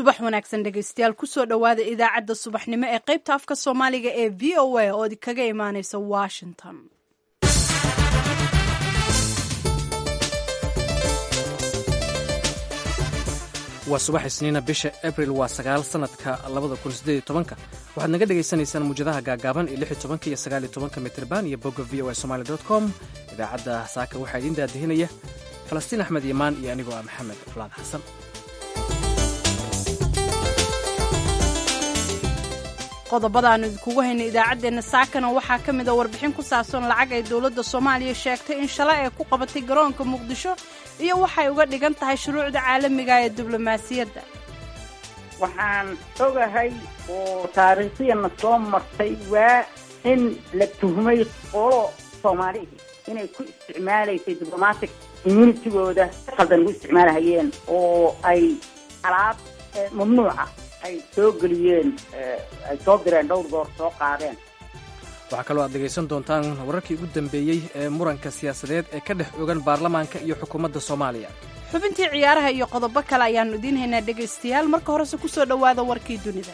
subax wanaagsan dhegaystayaal kusoo dhowaada idaacadda subaxnimo ee qaybta afka soomaaliga ee v o a oo kaga imaaneysa washington waa subax isniina bisha abril waa sagaal sanadka labada kun sideed iyo tobanka waxaad naga dhagaysanaysaan muwjadaha gaagaaban ee lix iyo tobanka iyo sagaal iyo tobanka mitrban iyo bogga v o a somali dot com idaacadda saaka waxaa idiin daadihinaya falastiin axmed imaan iyo anigoo ah maxamed fulaad xasan qodobadaanu idinkugu hayna idaacaddeenna saakana waxaa ka mid a warbixin ku saabsan lacag ay dowladda soomaaliya sheegtay in shalay ay ku qabatay garoonka muqdisho iyo waxay uga dhigan tahay shuruucda caalamiga ee diblomaasiyadda waxaan ogahay oo taariikhdiyana soo martay waa in la tuhmay qolo soomaalihii inay ku isticmaalaysay diblomatic immunitigooda khaldan ugu isticmaalahayeen oo ay alaab mamnuuca ay soo geliyeen ay soo direen dhowr goor soo qaadeen waxaa kaloo aad dhegaysan doontaan wararkii ugu dambeeyey ee muranka siyaasadeed ee ka dhex ogan baarlamaanka iyo xukuumadda soomaaliya xubintii ciyaaraha iyo qodobo kale ayaannu idiin haynaa dhegaystayaal marka horese ku soo dhowaada warkii dunida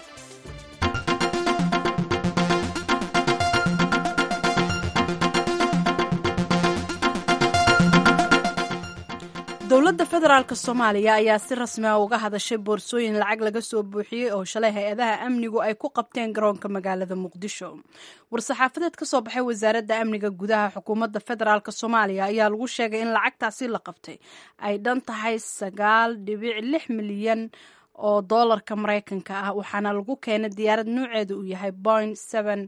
dowladda federaalk soomaaliya ayaa si rasmi a uga hadashay boorsooyin lacag laga soo buuxiyey oo shalay hay-adaha amnigu ay ku qabteen garoonka magaalada muqdisho war-saxaafadeed ka soo baxay wasaaradda amniga gudaha xukuumadda federaalk soomaaliya ayaa lagu sheegay in lacagtaasi la qabtay ay dhan tahay sagaal dhibic lix milyan oo doolarka maraykanka ah waxaana lagu keenay diyaarad nuuceedu uu yahay point seven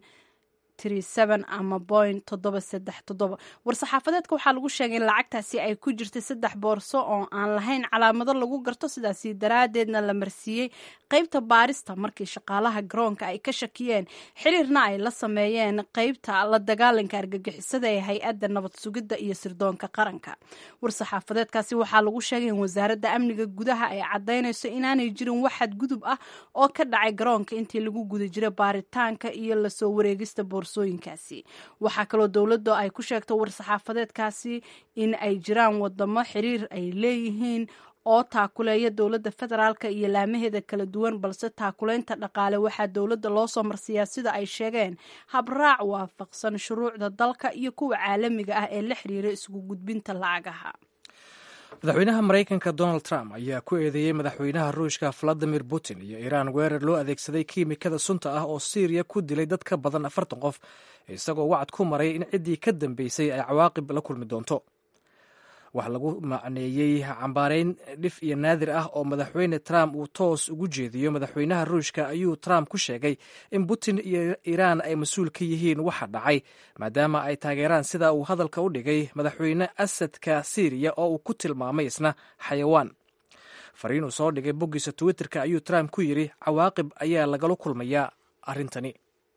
ama boin war-saxaafadeedka waxaa lagu sheegay in lacagtaasi ay ku jirtay saddex boorso oo aan lahayn calaamado lagu garto sidaasi daraadeedna la marsiiyey qeybta baarista markii shaqaalaha garoonka ay ka shakiyeen xiriirna ay la sameeyeen qeybta la dagaalanka argagixisada ee hay-adda nabad sugidda iyo sirdoonka qaranka war-saxaafadeedkaasi waxaa lagu sheegay in wasaaradda amniga gudaha ay cadaynayso inaanay jirin wax xadgudub ah oo ka dhacay garoonka intii lagu guda jiray baaritaanka iyo lasoo wareegista boorsooyinkaasi waxaa kaloo dowladda ay ku sheegtay war-saxaafadeedkaasi in ay jiraan wadamo xiriir ay leeyihiin oo taakuleeya dowladda federaalka iyo laamaheeda kala duwan balse taakuleynta dhaqaale waxaa dowladda loo soo marsiiyaa sida ay sheegeen habraac waafaqsan shuruucda dalka iyo kuwa caalamiga ah ee la xiriira isugu gudbinta lacagaha madaxweynaha maraykanka donald trump ayaa ku eedeeyey madaxweynaha ruushka valadimir putin iyo iiraan weerar loo adeegsaday kiimikada sunta ah oo syriya ku dilay dad ka badan afartan qof isagoo wacad ku maray in ciddii ka dambeysay ay cawaaqib la kulmi doonto wax lagu macneeyey cambaareyn dhif iyo naadir ah oo madaxweyne trump uu toos ugu jeediyo madaxweynaha ruushka ayuu trump ku sheegay in putin iyo iiraan ay mas-uul ka yihiin waxa dhacay maadaama ay taageeraan sida uu hadalka u dhigay madaxweyne asadka syriya oo uu ku tilmaamay isna xayawaan fariin uu soo dhigay boggiisa twitterka ayuu trump ku yidhi cawaaqib ayaa lagala kulmayaa arrintani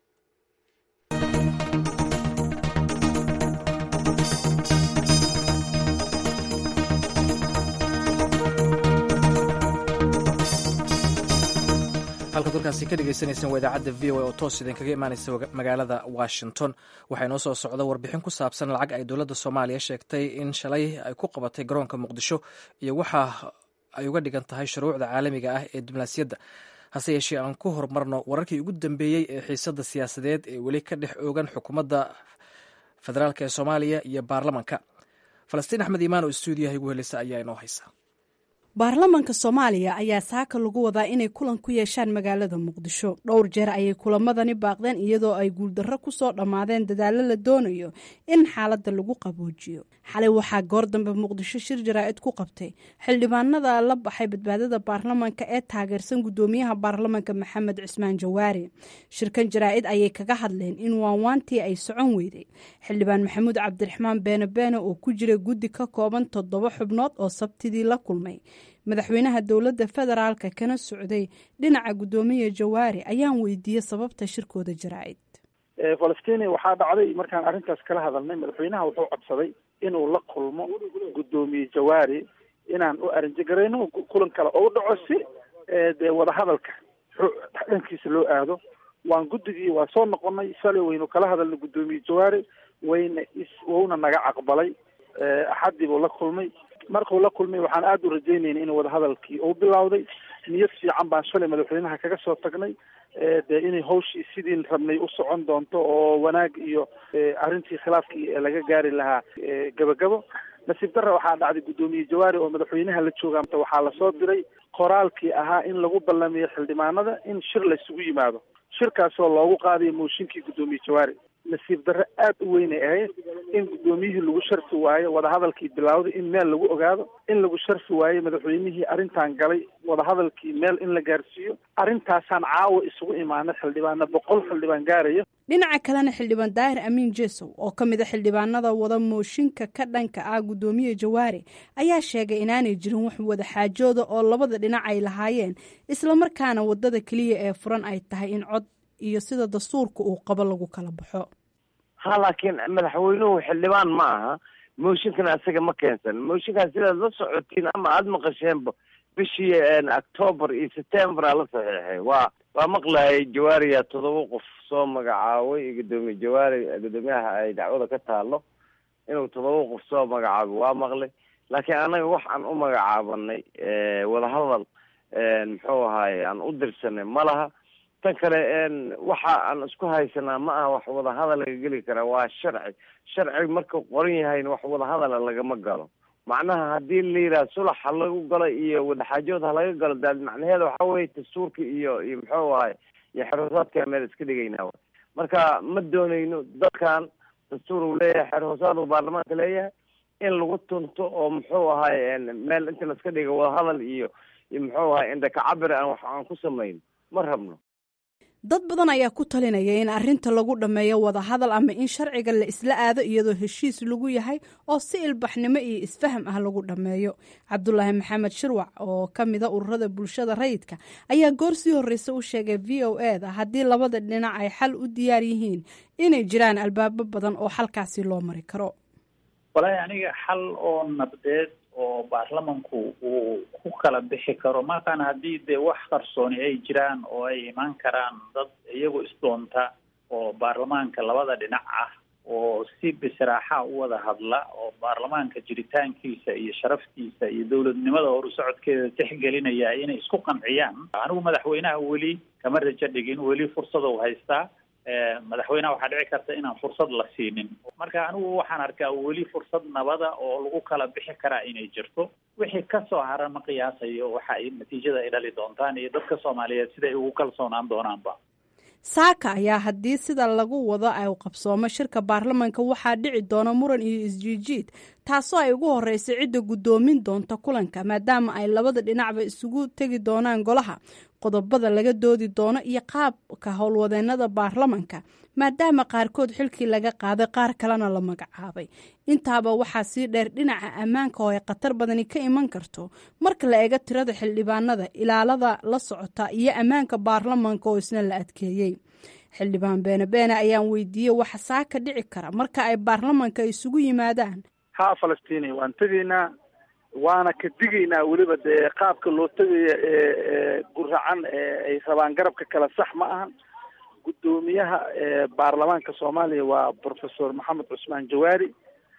halkaad warkaasi ka dhegeysaneyseen waa idaacadda v o a oo toos idinkaga imaaneysa magaalada washington waxaa inoo soo socda warbixin ku saabsan lacag ay dowladda soomaaliya sheegtay in shalay ay ku qabatay garoonka muqdisho iyo waxa ay uga dhigan tahay shuruucda caalamiga ah ee diblomaasiyadda hase yeeshee aan ku horumarno wararkii ugu dambeeyey ee xiisadda siyaasadeed ee weli ka dhex oogan xukuumadda federaalk ee soomaaliya iyo baarlamanka falastiin axmed iimaan oo stuudiyaha igu heleysa ayaa inoo haysa baarlamanka soomaaliya ayaa saaka lagu wadaa inay kulan ku yeeshaan magaalada muqdisho dhowr jeer ayay kulamadani baaqdeen iyadoo ay guuldarro ku soo dhammaadeen dadaallo la doonayo in xaaladda lagu qaboojiyo xalay waxaa goor dambe muqdisho shir jaraa'id ku qabtay xildhibaanada la baxay badbaadada baarlamanka ee taageersan guddoomiyaha baarlamanka maxamed cismaan jawaari shirkan jaraa'id ayay kaga hadleen in waanwaantii ay socon weyday xildhibaan maxamuud cabdiraxmaan beene beene oo ku jira guddi ka kooban toddoba xubnood oo sabtidii la kulmay madaxweynaha dowladda federaalka kana socday dhinaca guddoomiya jawaari ayaan weydiiyey sababta shirkooda jaraa'id falastini waxaa dhacday markaan arrintaas kala hadalnay madaxweynaha wuxuu codsaday inuu la kulmo guddoomiye jawaari inaan u arinjigarayno kulan kale oo u dhaco si dee wadahadalka dhankiisa loo aado waan guddigii waa soo noqonay shalay waynu kala hadalnay guddoomiye jawaari wayna is wuna naga aqbalay axaddii buu la kulmay markuu la kulmay waxaan aada u rajaynayna in wadahadalkii uu bilowday niyad fiican baan shalay madaxweynaha kaga soo tagnay dee inay hawshii sidii rabnay u socon doonto oo wanaag iyo arrintii khilaafkii laga gaari lahaa gabagabo nasiib darra waxaa dhacday guddoomiye jawaari oo madaxweynaha la jooga waxaa lasoo diray qoraalkii ahaa in lagu ballamiyo xildhibaanada in shir laysugu yimaado shirkaasoo loogu qaadayo mooshinkii guddoomiye jawaari nasiib darre aad u weynay ahayd in guddoomiyihii lagu sharfi waayo wadahadalkii bilowday in meel lagu ogaado in lagu sharfi waayo madaxweynihii arrintan galay wadahadalkii meel in la gaarsiiyo arrintaasaan caawa isugu imaanay xildhibaana boqol xildhibaan gaaraya dhinaca kalena xildhibaan daahir amiin jesow oo ka mid a xildhibaanada wada mooshinka ka dhanka ah guddoomiye jawaari ayaa sheegay inaanay jirin wax wada xaajooda oo labada dhinac ay lahaayeen islamarkaana wadada keliya ee furan ay tahay in cod iyo sida dastuurka uu qabo lagu kala baxo ha laakiin madaxweynuhu xildhibaan ma aha mooshinkan asaga ma keensan mooshinkaas sidaad la socotiin ama aada maqasheenba bishii octoobar iyo september aa la saxiixay waa waa maqlayay jawaariya todoba qof soo magacaabay iyo guddoomiye jawaari guddoomiyaha ay dacwada ka taalo inuu todoba qof soo magacaabay waa maqlay laakiin anaga wax aan u magacaabanay wadahadal muxuu ahaye aan u dirsanay ma laha tan kale waxa aan isku haysanaa ma aha wax wadahadal laga geli karaa waa sharci sharci markuu qoran yahayna wax wadahadala lagama galo macnaha haddii la yidhaha sulax ha lagu galo iyo wadaxaajood ha laga galo daad macnaheeda waxa weye dastuurka iyo iyo muxuu ahay iyo xerhoosaadka meel iska dhigaynaa marka ma doonayno dadkan dastuur uu leeyahay xerhoosaad uu baarlamaanka leeyahay in lagu tunto oo muxuu ahay meel inta laiska dhiga wadahadal iyo iyo muxuu ahay indhakacabir aan wax aan ku samayno ma rabno dad badan ayaa ku talinaya in arrinta lagu dhammeeyo wadahadal ama in sharciga la isla aado iyadoo heshiis lagu yahay oo si ilbaxnimo iyo isfaham ah lagu dhammeeyo cabdulaahi maxamed shirwac oo ka mida ururada bulshada rayidka ayaa goor sii horreysa u sheegay v o e da haddii labada dhinac ay xal u diyaar yihiin inay jiraan albaabo badan oo xalkaasi loo mari karo walaahi aniga xal oo nabdeed oo baarlamanku uu ku kala bixi karo markaan haddii dee wax qarsooni ay jiraan oo ay imaan karaan dad iyagu isdoonta oo baarlamaanka labada dhinac ah oo si bisraaxa u wada hadla oo baarlamaanka jiritaankiisa iyo sharaftiisa iyo dowladnimada horu socodkeeda tixgelinaya inay isku qanciyaan anigu madaxweynaha weli kama rajo dhigin weli fursada u haystaa madaxweynaha waxaa dhici karta inaan fursad la siinin marka anigu waxaan arkaa weli fursad nabada oo lagu kala bixi karaa inay jirto wixii kasoo hara ma qiyaasayo waxa ay natiijada ay dhali doontaan iyo dadka soomaaliyeed siday ugu kalsoonaan doonaanba saaka ayaa haddii sida lagu wado ay qabsoomo shirka baarlamanka waxaa dhici doona muran iyo isjiijiid taasoo ay ugu horeysa cidda guddoomin doonta kulanka maadaama ay labada dhinacba isugu tegi doonaan golaha qodobada laga doodi doono iyo qaabka howlwadeenada baarlamanka maadaama qaarkood xilkii laga qaaday qaar kalena la magacaabay intaaba waxaa sii dheer dhinaca ammaanka oo ay khatar badani ka iman karto marka la eego tirada xildhibaanada ilaalada la socota iyo ammaanka baarlamanka oo isna la adkeeyey xildhibaan beene beene ayaan weydiiyey waxa saaka dhici kara marka ay baarlamanka isugu yimaadaan haa falastiini waan tegaynaa waana ka digaynaa weliba dee qaabka loo tegaya ee guracan ay rabaan garabka kale sax ma ahan guddoomiyaha baarlamaanka soomaaliya waa professor maxamed cusmaan jawaari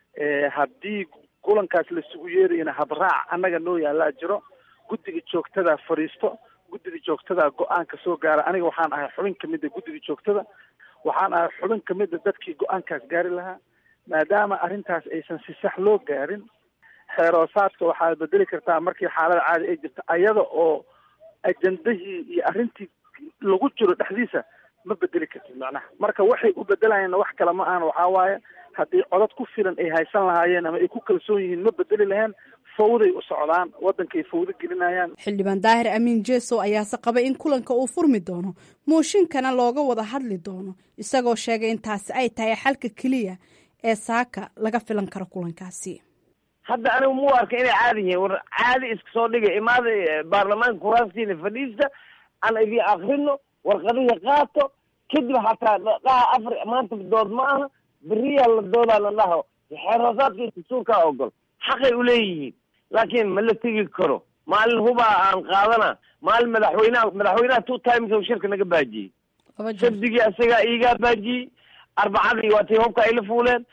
haddii kulankaas laisugu yeerayana habraac annaga noo yaalaa jiro guddiga joogtadaa fadhiisto guddiga joogtadaa go-aanka soo gaara aniga waxaan ahay xubin kamida guddiga joogtada waxaan ahay xubin kamida dadkii go-aankaas gaari lahaa maadaama arrintaas aysan si sax loo gaarin xeeroosaadka waxaad bedeli kartaa markii xaalada caadi ay jirto ayada oo ajandahii iyo arrintii lagu jiro dhexdiisa ma bedeli kartid macnaha marka waxay u bedelayaan wax kale ma ahan waxaa waaye haddii codad ku filan ay haysan lahaayeen ama ay ku kalsoon yihiin ma bedeli laheen fawday u socdaan waddankay fawdo gelinayaan xildhibaan daahir amiin jesow ayaase qabay in kulanka uu furmi doono mooshinkana looga wada hadli doono isagoo sheegay in taasi ay tahay xalka keliya ee saaka laga filan karo kulankaasi hadda anigu mu arka inay caadi yihiin war caadi iska soo dhiga imaada baarlamaanka kuraastiina fadhiista aan idin akrino warqadihii qaato kadib hataa dhaha afar maanta dood ma aha beriyaa la doodaa la dhaho xeer hoosaadka iyo dastuurkaa ogol xaqay uleeyihiin laakiin ma la tegi karo maalin hubaa aan qaadana maalin madaxweynaha madaxweynaha two times oo shirka naga baajiyey sabdigii isagaa iigaa baajiyey arbacadii waa tii hubka ay la fuuleen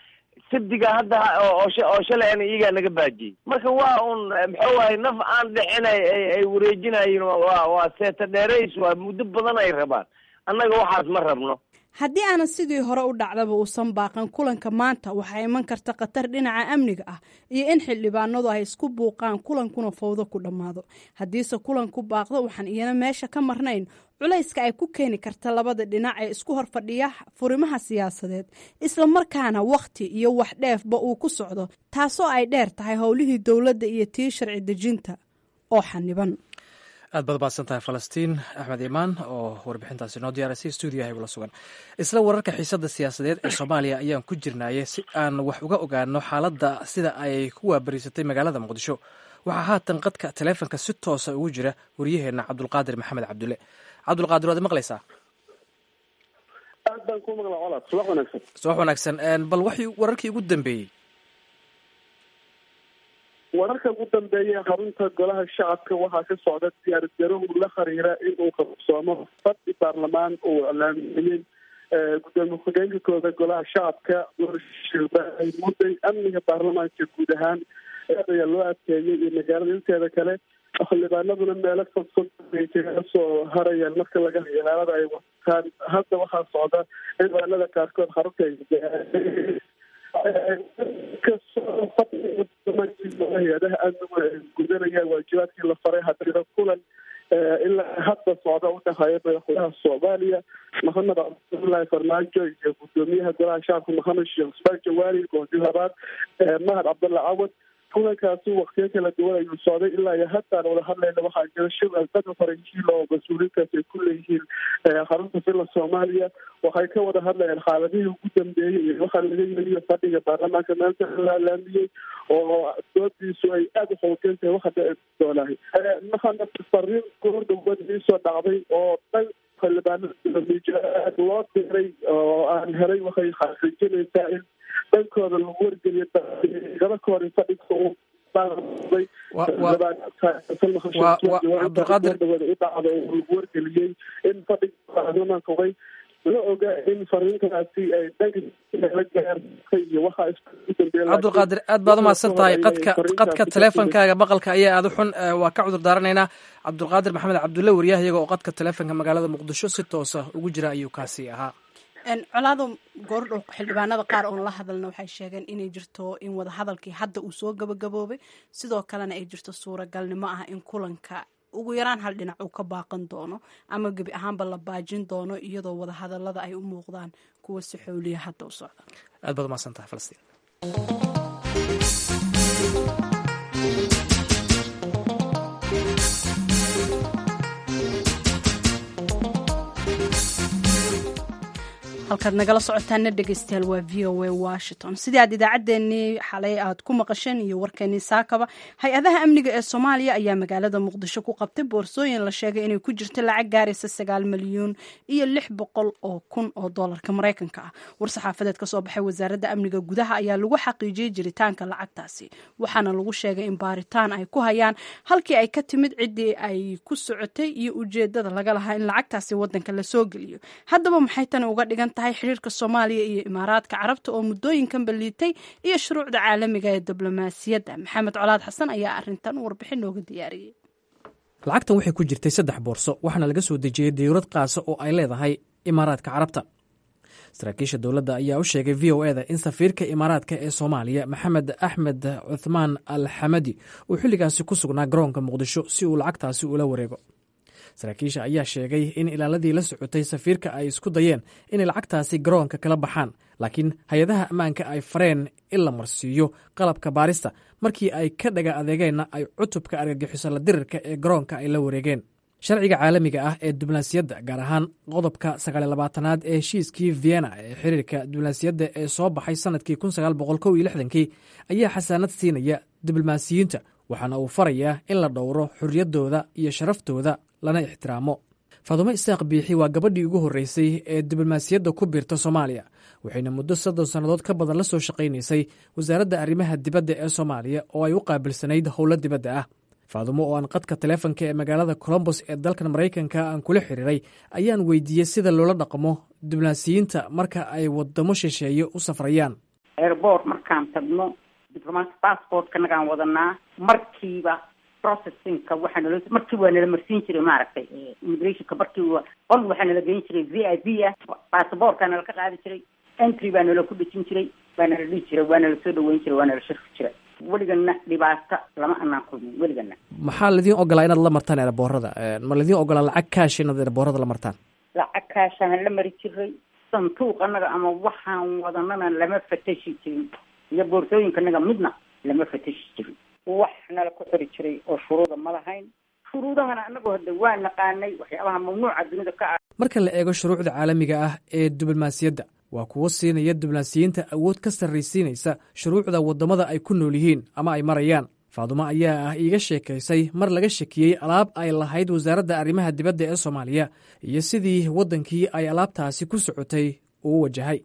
sabdiga hadda oo oo shalay ana iyagaa naga baajiyey marka waa un muxuu ahay naf aan dhixinay ay wareejinayin waa waa seeta dheerays waa muddo badan ay rabaan annaga waxaas ma rabno haddii aanan sidii hore u dhacdaba uusan baaqan kulanka maanta waxaa iman karta khatar dhinaca amniga ah iyo in xildhibaanadu ay isku buuqaan kulankuna fawdo ku dhammaado haddiise kulanku baaqdo waxaan iyana meesha ka marnayn culayska ay ku keeni karta labada dhinac ee isku hor fadhiya furimaha siyaasadeed isla markaana wakhti iyo wax dheefba uu ku socdo taasoo ay dheer tahay howlihii dowladda iyo tii sharci dejinta oo xaniban aad baad baadsan tahay falastiin axmed imaan oo warbixintaasi noo diyaarisay stuudiyaha igula sugan isla wararka xiisadda siyaasadeed ee soomaaliya ayaan ku jirnaaye si aan wax uga ogaano xaaladda sida ay ku waabariisatay magaalada muqdisho waxaa haatan qadka taleefonka si toosa ugu jira waryaheenna cabdulqaadir maxamed cabdulle cabdulqaadir waad maqlaysaa aad baan ku maqla colaad subax wanaagsan subax wanaagsan bal waxii wararkii ugu dambeeyey wararka ugu dambeeya xarunta golaha shacabka waxaa ka socda diyaargarow la xiriira inuu qabsoomo fadhi baarlamaan uu iclaamiyey gudoomiye ku-xigeenka kooda golaha shacabka ay mudday amniga baarlamaanka guud ahaan aad ayaa loo adkeeyey iyo magaalada inteeda kale xildhibaanaduna meelo fogfog ay kaga soo harayaan marka laga ilaalada ay wataan hadda waxaa socda xildhibaanada qaarkood xarunta hay-adaha amnigu ay gudanayaan waajibaadkii la faray hadira kulan ilaa hadda socda udhexeeya madaxweynaha soomaaliya maxamed cabdullaahi farmaajo iyo gudoomiyaha golaha shacabka maxamed sheekh usmaan jawaari goodi labaad mahad cabdulla cawad kulankaasi waktiyo kala duwan ayuu socday ilaa iyo haddaan wada hadlayna waxaa jira shir albada faranjiil oo mas-uuliintaas ay ku leeyihiin xarunta villa soomaaliya waxay ka wada hadlayaan xaaladihii ugu dambeeyey iyo waxaa laga yeliyo fadhiga baarlamaanka maanta la laamiyey oo doodiisu ay aada u xoogan tahay waxa dhici doonaahay maxamed fariin goor dhawad iisoo dhacday oo dhan xildhibaanada loo diray oo aan helay waxay xaqiijinaysaa in dhankooda lagu wargeliyo gaba ka hor in fadhiga uu cabdulqaadir u dhacdo lagu wargeliyey in fadhiga baarlamaanka way la oga in fariintaasi ay dhanka la gaartay iyo waxaa cabdulqaadir aad baad umahadsan tahay qadka qadka teleefonkaaga maqalka ayaa aada u xun waa ka cudur daaranaynaa cabdulqaadir maxamed cabdulle waryaha iyaga oo qadka teleefonka magaalada muqdisho si toosa ugu jira ayuu kaasi ahaa colaado goordhow xildhibaanada qaar oon la hadalna waxay sheegeen inay jirto in wadahadalkii hadda uu soo gabagaboobay sidoo kalena ay jirto suuragalnimo ah in kulanka ugu yaraan hal dhinac uu ka baaqan doono ama gebi ahaanba la baajin doono iyadoo wadahadalada ay u muuqdaan kuwa si xooliya hadda u socda aad baad umahadsan tahay falastiin halkaad nagala socotaana dhegeystayaal waa v o a washington sidii aad idaacaddeenii xalay aad ku maqasheen iyo warkeenii saakaba hay-adaha amniga ee soomaaliya ayaa magaalada muqdisho ku qabtay boorsooyin la sheegay inay ku jirto lacag gaaraysa sagaal milyuun iyo lix boqol oo kun oo doolarka maraykanka ah war-saxaafadeed ka soo baxay wasaaradda amniga gudaha ayaa lagu xaqiijiyey jiritaanka lacagtaasi waxaana lagu sheegay in baaritaan ay ku hayaan halkii ay ka timid ciddii ay ku socotay iyo ujeedada laga lahaa in lacagtaasi wadanka lasoo geliyo haddaba maxay tani uga dhigan tahay xiriirka soomaaliya iyo imaaraadka carabta oo muddooyinkan baliitay iyo shuruucda caalamiga ee diblomaasiyadda maxamed colaad xasan ayaa arintan warbixin nooga diyaariyey lacagtan waxay ku jirtay saddex boorso waxaana laga soo dejiyey diyuurad qaasa oo ay leedahay imaaraadka carabta saraakiisha dowladda ayaa u sheegay v o eda in safiirka imaaraadka ee soomaaliya maxamed axmed cuthmaan al xamadi uu xilligaasi ku sugnaa garoonka muqdisho si uu lacagtaasi ula wareego saraakiisha ayaa sheegay in ilaaladii la socotay safiirka ay isku dayeen inay lacagtaasi garoonka kala baxaan laakiin hay-adaha ammaanka ay fareen in la marsiiyo qalabka baarista markii ay ka dhaga adeegeenna ay cutubka argagixiso la dirirka ee garoonka ay la wareegeen sharciga caalamiga ah ee diblomaasiyadda gaar ahaan qodobka sagaaliy labaatanaad ee heshiiskii vienna ee xiriirka diblomaasiyadda ee soo baxay sanadkii kun sagaal boqol kow iyo lixdankii ayaa xasaanad siinaya diblomaasiyiinta waxaana uu farayaa in la dhowro xorriyaddooda iyo sharaftooda lana ixtiraamo faadumo isaaq biixi waa gabadhii ugu horreysay ee diblomaasiyadda ku biirta soomaaliya waxayna muddo soddon sannadood ka badan la soo shaqaynaysay wasaaradda arrimaha dibadda ee soomaaliya oo ay u qaabilsanayd howlo dibadda ah faadumo oo aan qadka taleefonka ee magaalada colombos ee dalkan maraykanka aan kula xiriiray ayaan weydiiyey sida loola dhaqmo diblomaasiyiinta marka ay wadamo shisheeye u safrayaan airport markaan tagno diplomatic passportkanagaan wadanaa markiiba processingka waxaa nalo markii waa nala marsiin jiray maaragtay immigrationka markii waa qol waxaa nala geyn jiray v i p ah passportka nala ka qaadi jiray entry baa nala ku dhejin jiray waa nala dhihi jiray waa nala soo dhaweyn jiray waa nala sharfi jiray weligana dhibaato lama anaan kulmin weligana maxaa laidiin ogolaa inaad la martaan eeraboorada ma laidiin ogolaa lacag kaash inaad eeraboorada la martaan lacag kaashaan la mari jiray santuuq anaga ama waxaan wadanana lama fatashi jirin iyo boorsooyinka anaga midna lama fatashi jirin wax nala ku xiri jiray oo shuruuda ma lahayn shuruudahana anagu hadda waa naqaanay waxyaabaha mamnuuca dunida ka ah marka la eego shuruucda caalamiga ah ee diblomaasiyadda waa kuwo siinaya diblomaasiyiinta awood ka sarraysiinaysa shuruucda waddamada ay ku nool yihiin ama ay marayaan faadumo ayaa ah iiga sheekaysay mar laga shakiyey alaab ay lahayd wasaaradda arrimaha dibadda ee soomaaliya iyo sidii waddankii ay alaabtaasi ku socotay uu wajahay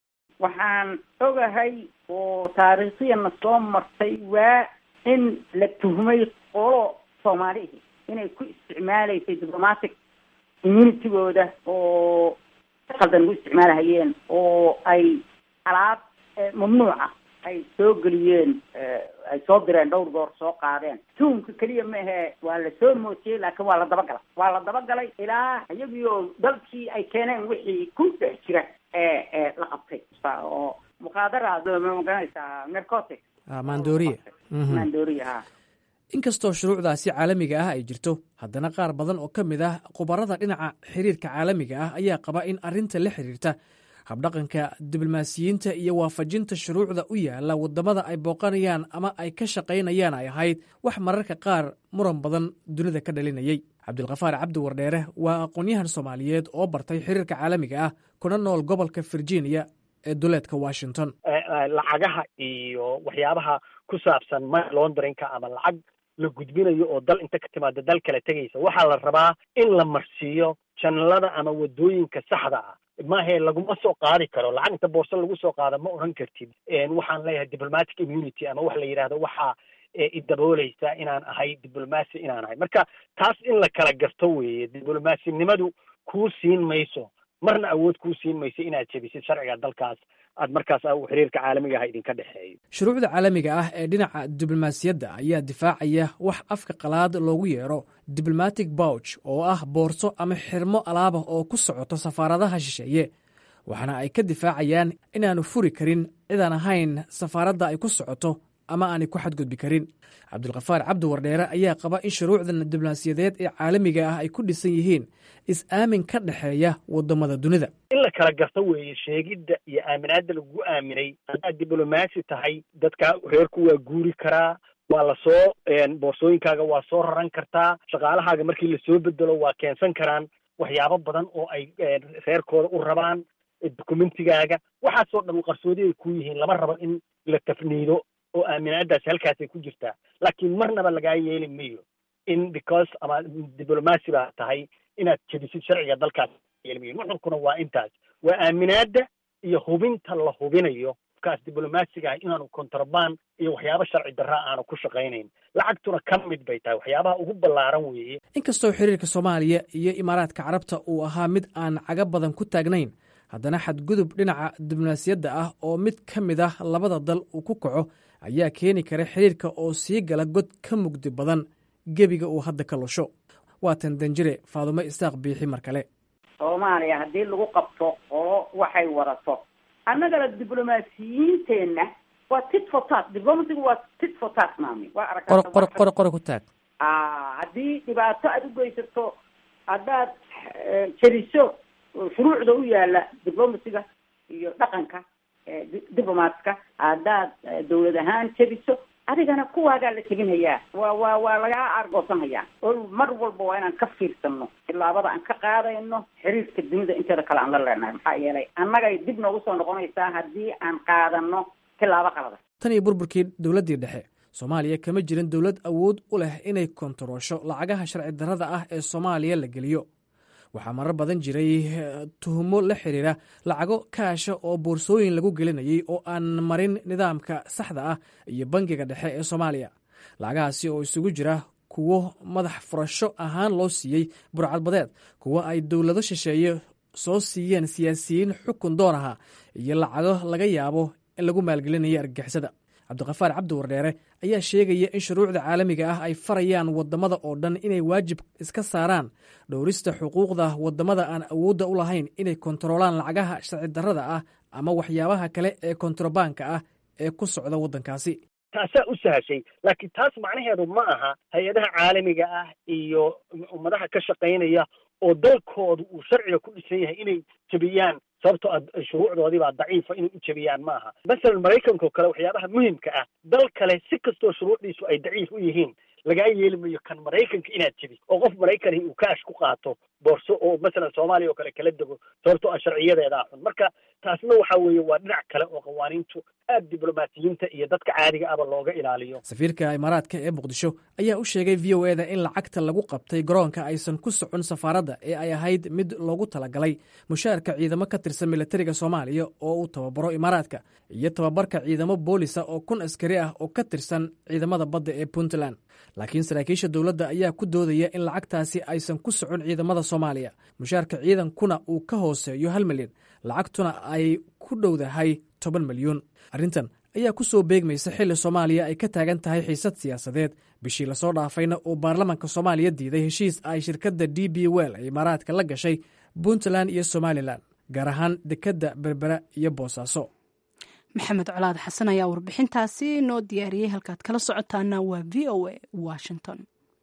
waxaan ogahay oo taariikhyana soo martay waa in la tuhmay qolo soomaalihi inay ku isticmaalaysay diplomatic immunitygooda oo si qaldan ugu isticmaalahayeen oo ay alaab mamnuuca ay soo geliyeen ay soo direen dhowr goor soo qaadeen tuhumka keliya ma ahe waa la soo mootiyey laakiin waa la dabagalay waa la dabagalay ilaa iyagii oo dalkii ay keeneen wixii ku dhex jira ee la qabtay oo muqaadaraad ma magaranaysaa narcotic maandooriya maandooriya ha inkastoo shuruucdaasi caalamiga ah ay jirto haddana qaar badan oo ka mid ah khubarada dhinaca xiriirka caalamiga ah ayaa qaba in arrinta la xiriirta habdhaqanka diblomaasiyiinta iyo waafajinta shuruucda u yaala waddamada ay booqanayaan ama ay ka shaqaynayaan ay ahayd wax mararka qaar muran badan dunida ka dhalinayay cabdilkhafaar cabdi wardheere waa aqoon-yahan soomaaliyeed oo bartay xiriirka caalamiga ah kuna nool gobolka virginia ee duleedka washington lacagaha iyo waxyaabaha ku saabsan money launderinka ama lacag la gudbinayo oo dal inta ka timaada dal kale tegaysa waxaa la rabaa in la marsiiyo janalada ama wadooyinka saxda ah maahe laguma soo qaadi karo lacag inta boorso lagu soo qaada ma oran kartid waxaan leeyahay diplomatic immunity ama wax la yidhahdo waxaa idaboolaysa inaan ahay diblomacy inaan ahay marka taas in la kala garto weeye diblomasinimadu kuu siin mayso marna awood kuu siin mayso inaad jebisid sharciga dalkaas aad markaas xiriirka caalamiga ah idinka dhexeeyo shuruucda caalamiga ah ee dhinaca diblomaasiyadda ayaa difaacaya wax afka qalaad loogu yeero diblomatic bouch oo ah boorso ama xirmo alaabah oo ku socoto safaaradaha shisheeye waxaana ay ka difaacayaan inaanu furi karin cidaan ahayn safaaradda ay ku socoto ama aanay ku xadgudbi karin cabdulkhafaar cabdi wardheere ayaa qaba in shuruucdan diblomaasiyadeed ee caalamiga ah ay ku dhisan yihiin is-aamin ka dhexeeya waddamada dunida in la kala garto weeye sheegidda iyo aaminaadda lagu aaminay haddaad diblomaasi tahay dadka reerku waa guuri karaa waa lasoo boorsooyinkaaga waa soo raran kartaa shaqaalahaaga markii lasoo bedelo waa keensan karaan waxyaabo badan oo ay reerkooda u rabaan documentigaaga waxaasoo dhan qarsoodi ay ku yihiin lama rabo in la tafniido oo aaminaadaasi halkaasay ku jirtaa laakiin marnaba lagaa yeeli mayo in because ama diblomacy baa tahay inaad jebisid sharciga dalkaas yeeli mayo nuxurkuna waa intaas waa aaminaadda iyo hubinta la hubinayo kaas diblomaasiga ah inaanu kontraband iyo waxyaabo sharci darra aanu ku shaqaynayn lacagtuna ka mid bay tahay waxyaabaha ugu ballaaran weeye inkastoo xiriirka soomaaliya iyo imaaraadka carabta uu ahaa mid aan caga badan ku taagnayn haddana xadgudub dhinaca diblomaasiyadda ah oo mid ka mid ah labada dal uu ku kaco ayaa keeni kara xiriirka oo sii gala god ka mugdi badan gebiga uu hadda ka lusho waatan danjire faadumo isaaq biixi mar kale soomaaliya haddii lagu qabto qolo waxay wadato annagana diblomaasiyiinteenna waa tit for tat diplomasigu waa tit for tat maami waa aragtaa qor qor qore ku taag haddii dhibaato aada u geysato haddaad jeriso shuruucda u yaala diplomasiga iyo dhaqanka diplomatska haddaad dawlad ahaan jebiso adigana kuwaagaa la jebinhayaa waa waa waa lagaa aargoosanhayaa oo mar walba waa inaan ka fiirsano tilaabada aan ka qaadayno xiriirka dunida inteeda kale aan la leenahay maxaa yeelay annagay dib noogu soo noqonaysaa haddii aan qaadano tilaabo qalada tan iyo burburkii dowladdii dhexe soomaaliya kama jirin dowlad awood u leh inay kontaroosho lacagaha sharci darrada ah ee soomaaliya la geliyo waxaa marar badan jiray tuhumo la xiriira lacago kaasha oo boorsooyin lagu gelinayay oo aan marin nidaamka saxda ah iyo bangiga dhexe ee soomaaliya lacagahaasi oo isugu jira kuwo madax furasho ahaan loo siiyey burcadbadeed kuwo ay dowlado shisheeye soo siiyeen siyaasiyiin xukun doon aha iyo lacago laga yaabo in lagu maalgelinayo argagixisada cabdiqafaar cabdi wardheere ayaa sheegaya in shuruucda caalamiga ah ay farayaan waddamada oo dhan inay waajib iska saaraan dhowrista xuquuqda waddamada aan awoodda u lahayn inay kontaroolaan lacagaha sharci darrada ah ama waxyaabaha kale ee kontrabaanka ah ee ku socda waddankaasi taasaa u sahashay laakiin taas macnaheedu ma aha hay-adaha caalamiga ah iyo ummadaha ka shaqaynaya oo dalkooda uu sharciga ku dhisan yahay inay jebiyaan sababtoo a shuruucdoodiibaa daciifa inay u jebiyaan ma aha masalan maraykanka oo kale waxyaabaha muhimka ah dal kale si kastoo shuruucdiisu ay daciif u yihiin lagaa yeeli mayo kan maraykanka inaad jebi oo qof maraykani uu kaash ku qaato boorso oo masalan soomaaliya oo kale kala dego sababtoo a sharciyadeedaa xun marka taasna waxa weeye waa dhinac kale oo qawaaniintu aad diblomaasiyiinta iyo dadka caadiga aba looga ilaaliyo safiirka imaaraadka ee muqdisho ayaa u sheegay v o eda in lacagta lagu qabtay garoonka aysan ku socon safaaradda ee ay ahayd mid loogu talagalay mushaarka ciidamo ka tirsan militariga soomaaliya oo uu tababaro imaaraadka iyo tababarka ciidamo boolisa oo kun askari ah oo ka tirsan ciidamada badda ee puntland laakiin saraakiisha dowladda ayaa ku doodaya in lacagtaasi aysan ku socon ciidamada soomaaliya mushaarka ciidankuna uu ka hooseeyo hal milyan lacagtuna ay ku dhowdahay toban milyuun arrintan ayaa ku soo beegmaysa xilli soomaaliya ay ka taagan tahay xiisad siyaasadeed bishii lasoo dhaafayna uu baarlamaanka soomaaliya diiday heshiis ay shirkadda d b well ee imaaraadka la gashay puntland iyo somalilan gaar ahaan dekedda berbera iyo boosaaso maxamed colaad xasan ayaa warbixintaasi noo diyaariyey halkaad kala socotaana waa v o a washington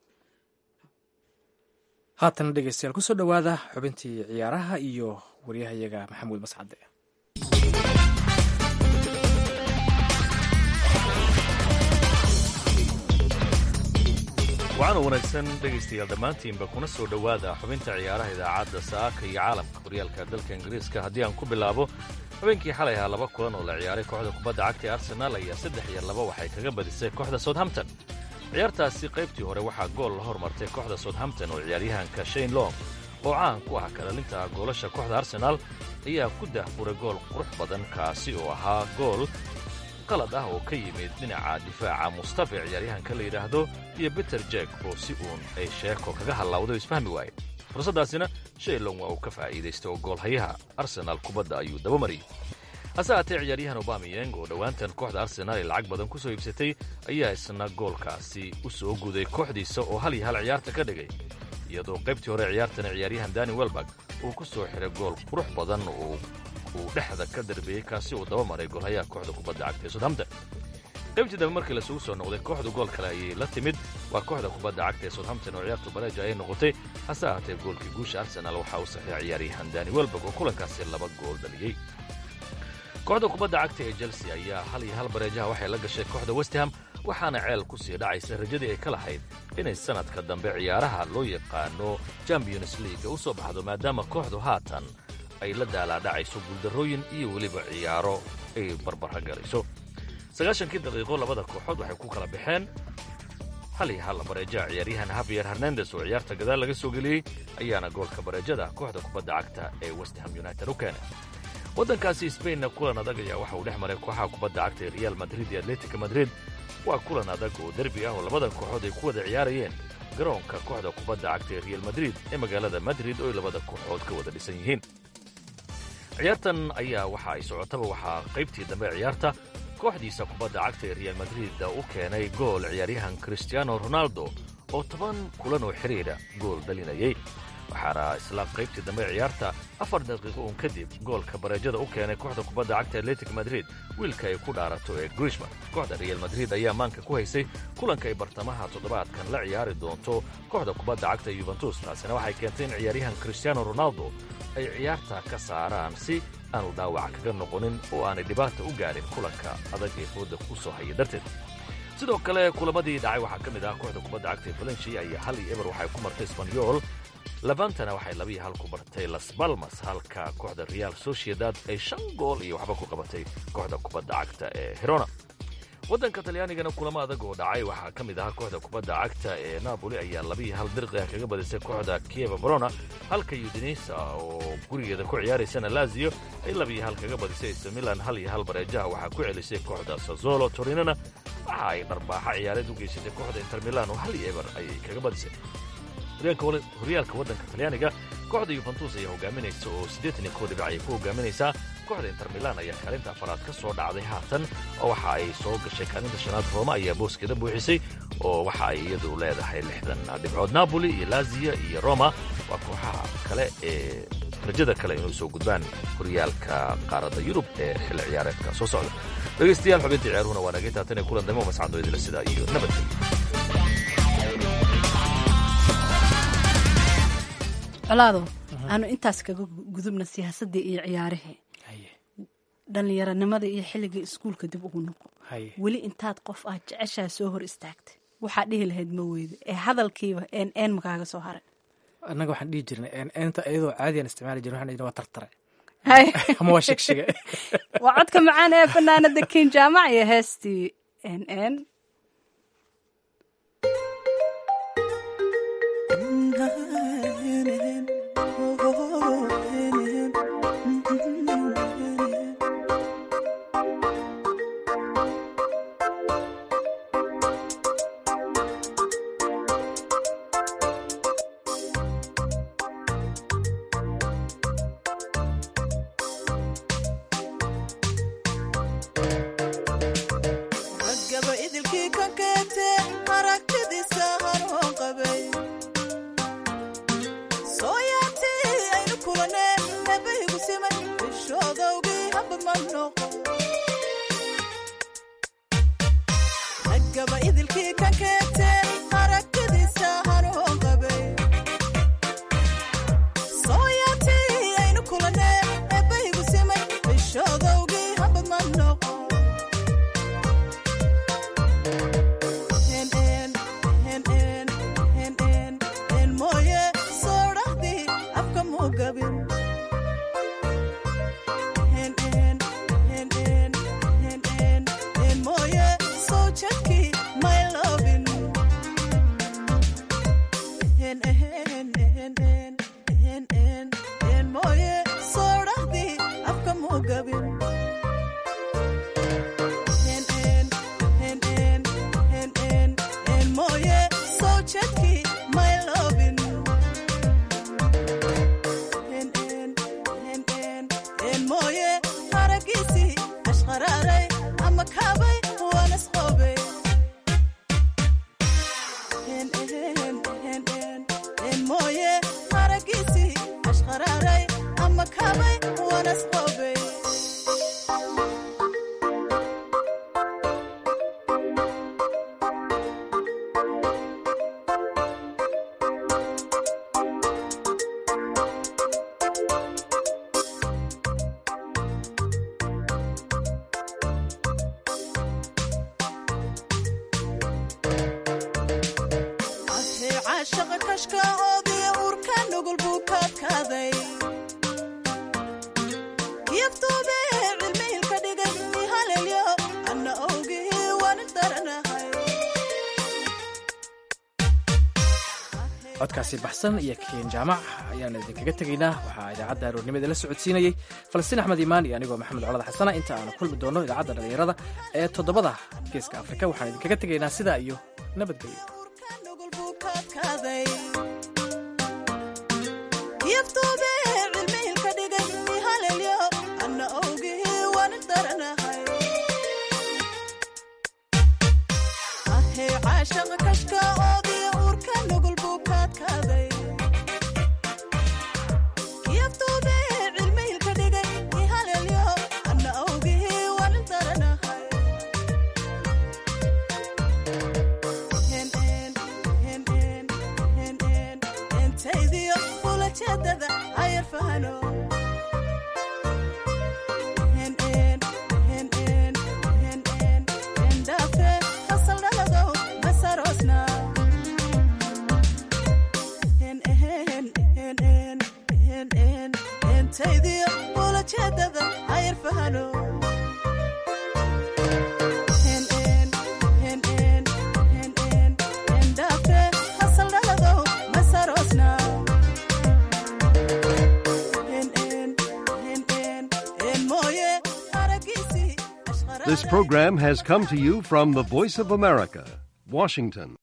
haatana dhegeystayaal kusoo dhowaada xubintii ciyaaraha iyo waryahayaga maxamuud mascade waxaana wanaagsan dhegaystayaal dhammaantiinba kuna soo dhowaada xubinta ciyaaraha idaacadda saaka iyo caalamka horyaalka dalka ingiriiska haddii aan ku bilaabo habeenkii xalay ahaa laba kulan oo la ciyaaray kooxda kubadda cagta ee arsenaal ayaa saddex iyo laba waxay kaga badisay kooxda southampton ciyaartaasi qaybtii hore waxaa gool la hormartay kooxda southampton oo ciyaaryahanka shane long oo caan ku ah kalalinta goolasha kooxda arsenaal ayaa ku dahfuray gool qurux badan kaasi oo ahaa gool qalad ah oo ka yimid dhinaca difaaca mustafa ciyaaryahanka la yidhaahdo iyo beter jek oo si uun ay sheeko kaga hallawday oo isfahmi waaye fursaddaasina shaylong waa uu ka faa'iidaystay oo goolhayaha arsenaal kubadda ayuu dabamariyey hase haatee ciyaaryahan obamiyeng oo dhowaantan kooxda arsenaal ay lacag badan ku soo iibsatay ayaa isna goolkaasi u soo guday kooxdiisa oo hal iyo hal ciyaarta ka dhigay iyadoo qaybtii hore ciyaartana ciyaaryahan dani welbak uu ku soo xiray gool qurux badan oo uu dhexda ka darbeeyey kaasi uu daba maray goolhayaha kooxda kubadda cagta ee southampton qaybtii dambe markii lasugu soo noqday kooxdu gool kale ayay la timid waa kooxda kubadda cagta ee southampton oo ciyaartu bareeja ayay noqotay hase ahaatee goolkii guusha arsenaal waxaa u saxiixay ciyaaryahan dani welbak oo kulankaasi laba gool dhaliyey kooxda kubadda cagta ee chelsea ayaa hal iyo hal bareejaha waxay la gashay kooxda westham waxaana ceel ku sii dhacaysa rajadii ay ka lahayd inay sannadka dambe ciyaaraha loo yaqaano champions leaga u soo baxdo maadaama kooxdu haatan ay la daalaadhacayso guuldarrooyin iyo weliba ciyaaro ay barbara galayso sagaashankii daqiiqo labada kooxood waxay ku kala baxeen hal iyo hal bareejaha ciyaaryahan havier hernandes oo ciyaarta gadaal laga soo geliyey ayaana goolka bareejada kooxda kubadda cagta ee westham united u keenay waddankaasi sbainna kulan adag ayaa waxa uu dhex maray kooxaha kubadda cagta ee real madrid iyo atletica madrid waa kulan adag oo derbi ah oo labada kooxood ay ku wada ciyaarayeen garoonka kooxda kubadda cagta ee real madrid ee magaalada madrid oo ay labada kooxood ka wada dhisan yihiin ciyaartan ayaa waxa ay socotaba waxaa qaybtii dambe ciyaarta kooxdiisa kubadda cagta ee real madrid u keenay gool ciyaaryahan christiano ronaldo oo toban kulan oo xidhiidha gool dhalinayay waxaana isla qaybtii dambe ciyaarta afar daqiiqo uun kadib goolka bareejada u keenay kooxda kubadda cagta atletic madrid wiilka ay ku dhaarato ee grishman kooxda real madrid ayaa maanka ku haysay kulanka ay bartamaha toddobaadkan la ciyaari doonto kooxda kubadda cagta yuventus taasina waxay keentay in ciyaaryahan christiano ronaldo ay ciyaarta ka saaraan si aanu dhaawaca kaga noqonin oo aanay dhibaata u gaadhin kulanka adag ee fooda ku soo haya darteed sidoo kale kulamadii dhacay waxaa ka mid ah kooxda kubadda cagta ee valenshi ayaa hal iyo eber waxay ku martay sbanyol labantana waxay labiiyo hal ku bartay las balmas halka kooxda real sociedad ay shan gool iyo waxba ku qabatay kooxda kubadda cagta ee herona waddanka talyaanigana kulamo adag oo dhacay waxaa ka mid ahaa kooxda kubadda cagta ee napoli ayaa labiiyo hal dirqi ah kaga badisay kooxda kieva barona halka udinisa oo gurigeeda ku ciyaaraysana lazio ay labiiyo hal kaga badisay st milan hal iyo hal bareejaha waxaa ku celisay kooxda sazolo torinona waxa ay dharbaaxa ciyaareed u geysatay kooxda inter milan oo hal iyo eber ayay kaga badisay horyaalka waddanka talyaaniga kooxda yuventus ayaa hogaaminaysa oo siddeetan iyo kow dhibic ayay ku hogaaminaysaa kooxda inter milan ayaa kaalinta afaraad ka soo dhacday haatan oo waxa ay soo gashay kaalinta shanaad rooma ayaa booskeeda buuxisay oo waxa ay iyadu leedahay lixdan dhibcood napoli iyo lazia iyo roma waa kooxaha kale ee rajada kale inuu soo gudbaan horyaalka qaaradda yurub ee xilli ciyaareedka soo socda dhegaystayaal xubinta ciyaaruhuna waa nagay taatan ee kulan damo mascado idila sidaa iyo nabadgelyo colaado aanu intaas kaga gudubna siyaasadii iyo ciyaarihii dhallinyaranimada iyo xilligii iskuulka dib ugu noqo weli intaad qof aad jeceshaa soo hor istaagtay waxaa dhihi lahayd ma weydo ee hadalkiiba een een makaaga soo haray annaga waxaan dhihi jirnay eenta iyadoo caadiyan isticmaali jirnay waxaan dhihi waa tartare ama waa shigshiga waa codka macaan ee fanaanada kin jaamac iyo heestii n n codkaasi baxsan iyo keen jaamac ayaan idinkaga tegaynaa waxaa idaacadda aroornimada la socodsiinayey falastiin axmed iimaan iyo anigoo maxamed colada xasana inta aanu kulmi doono idaacadda dhallinyarada ee toddobada geeska afrika waxaan idinkaga tegaynaa sidaa iyo nabadgelyo This program has come to you from the Voice of America, Washington.